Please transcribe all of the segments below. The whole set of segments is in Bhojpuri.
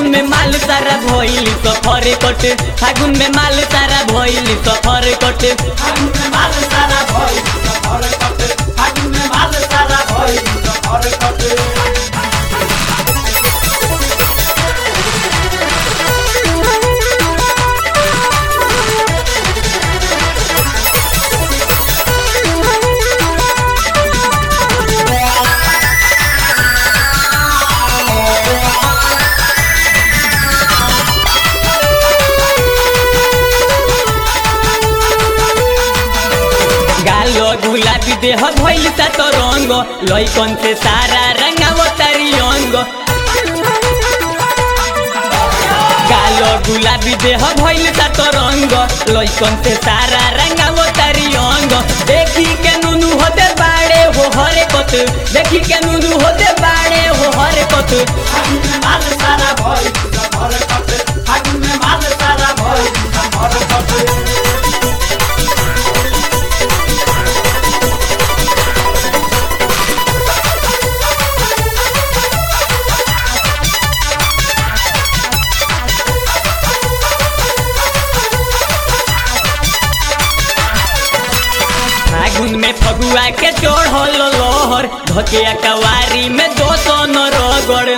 फागुन में माल सारा भइल सफर कट फागुन में माल सारा भइल सफर कट फागुन में माल सारा भइल सफर कटे फागुन में माल सारा भइल सफर कटे गालो गुलाबी देह भइल सा तो रंग लइकन से सारा रंगाव तारी अंग गालो गुलाबी देह भइल सा तो रंग लइकन से सारा रंगाव तारी अंग देखी के नुनु होते बाड़े हो हरे कत देखी के नुनु होते बाड़े हो हरे कत फागुन में माल सारा भइल सफर कटे फागुन में माल सारा भइल सफर कटे फागुन में फगुआ के चढ़ल लोहर धकिया कवारी में दो सन रगड़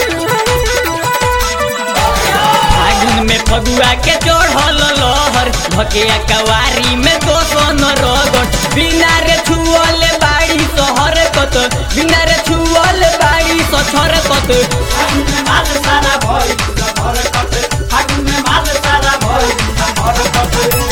फागुन में फगुआ के चढ़ल लोहर धकिया कवारी में दो सन रगड़ बिना रे छुअल बाड़ी सहर कत बिना रे छुअल बाड़ी सछर कत फागुन में माल सारा भइल सफर कटे फागुन में माल सारा भइल सफर कटे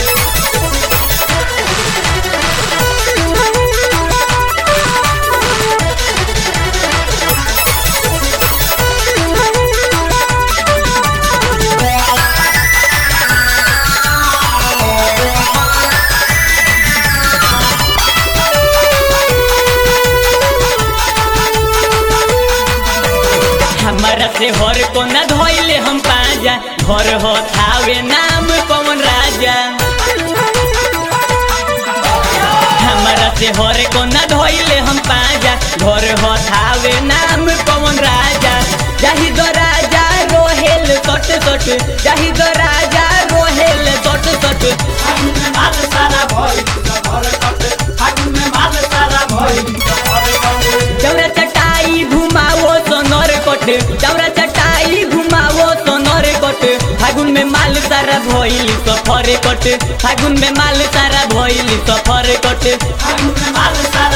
हमारा से हर को न धोइले हम पाजा घर हो थावे नाम पवन राजा हमारा से हर को न धोइले हम पाजा घर हो थावे नाम पवन राजा जाहि दो राजा रोहेल सट सट जाहि दो राजा रोहेल सट सट फागुन में माल सारा भइल सफर कटे फागुन में माल सारा भइल सफर कटे चौरा चटाई घुमाओ सोनर कट चौरा चटाई घुमाओ सोनर कट फागुन में माल सारा भइल सफर कट फागुन में माल सारा भइल सफर कट फागुन में माल सारा